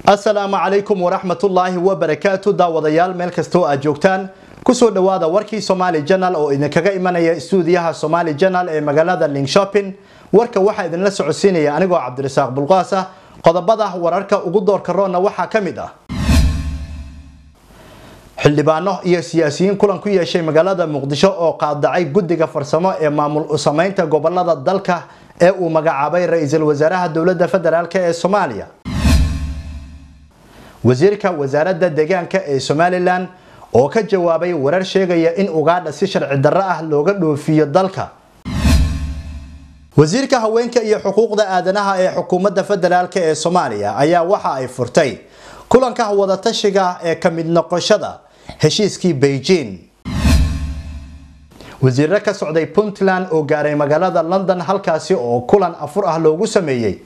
asalaamu calaykum waraxmatullaahi wabarakaatu daawadayaal meel kastoo aad joogtaan kusoo dhawaada warkii somaali janal oo idinkaga imanaya istuudiyaha somaali janal ee magaalada lingshopping warka waxaa idinla socodsiinaya anigoo cabdirasaaq bulqaasa qodobada wararka ugu doorka roonna waxaa ka mid ah xildhibaano iyo siyaasiyiin kulan ku yeeshay magaalada muqdisho oo qaadacay guddiga farsamo ee maamul usameynta gobolada dalka ee uu magacaabay ra-iisul wasaaraha dowladda federaalk ee soomaaliya wasiirka wasaaradda deegaanka ee somalilan oo ka jawaabay warar sheegaya in ugaadha si sharci darro ah looga dhoofiyo dalka wasiirka haweenka iyo xuquuqda aadanaha ee xukuumadda federaalk ee soomaaliya ayaa waxa ay furtay kulanka wadatashiga ee ka mid noqoshada heshiiskii beijing wasiiro ka socday puntland oo gaaray magaalada london halkaasi oo kulan afur ah loogu sameeyey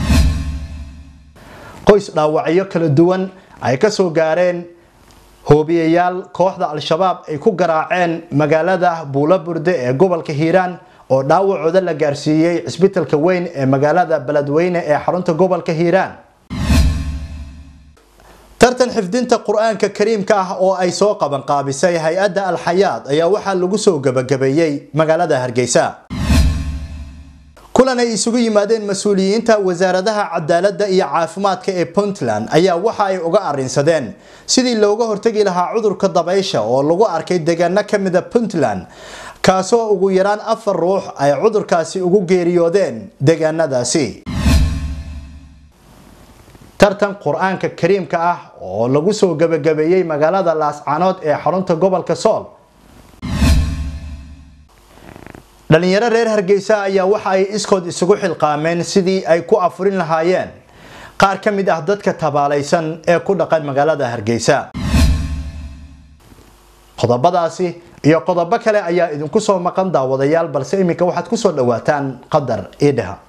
qoys dhaawacyo kala duwan ay kasoo gaareen hoobiyayaal kooxda al-shabaab ay ku garaaceen magaalada buulaburde ee gobolka hiiraan oo dhaawacooda la gaarsiiyey cisbitalka weyn ee magaalada beledweyne ee xarunta gobolka hiiraan tartan xifdinta qur-aanka kariimka ah oo ay soo qabanqaabisay hay-adda alxayaad ayaa waxaa lagu soo gabagabeeyey magaalada hargeysa kulan ay isugu yimaadeen mas-uuliyiinta wasaaradaha cadaaladda iyo caafimaadka ee puntland ayaa waxa ay uga arrinsadeen sidii looga hortegi lahaa cudurka dabaysha oo lagu arkay deegaano ka mida puntland kaasoo ugu yaraan afar ruux ay cudurkaasi ugu geeriyoodeen deegaanadaasi tartan qur-aanka kariimka ah oo lagu soo gabagabeeyey magaalada laascaanood ee xarunta gobolka sool dhalinyaro reer hargeysa ayaa waxa ay iskood isugu xilqaameen sidii ay ku afurin lahaayeen qaar ka mid ah dadka tabaalaysan ee ku dhaqan magaalada hargeysa qodobadaasi iyo qodobo kale ayaa idinku soo maqan daawadayaal balse iminka waxaad kusoo dhawaataan qadar iidhaha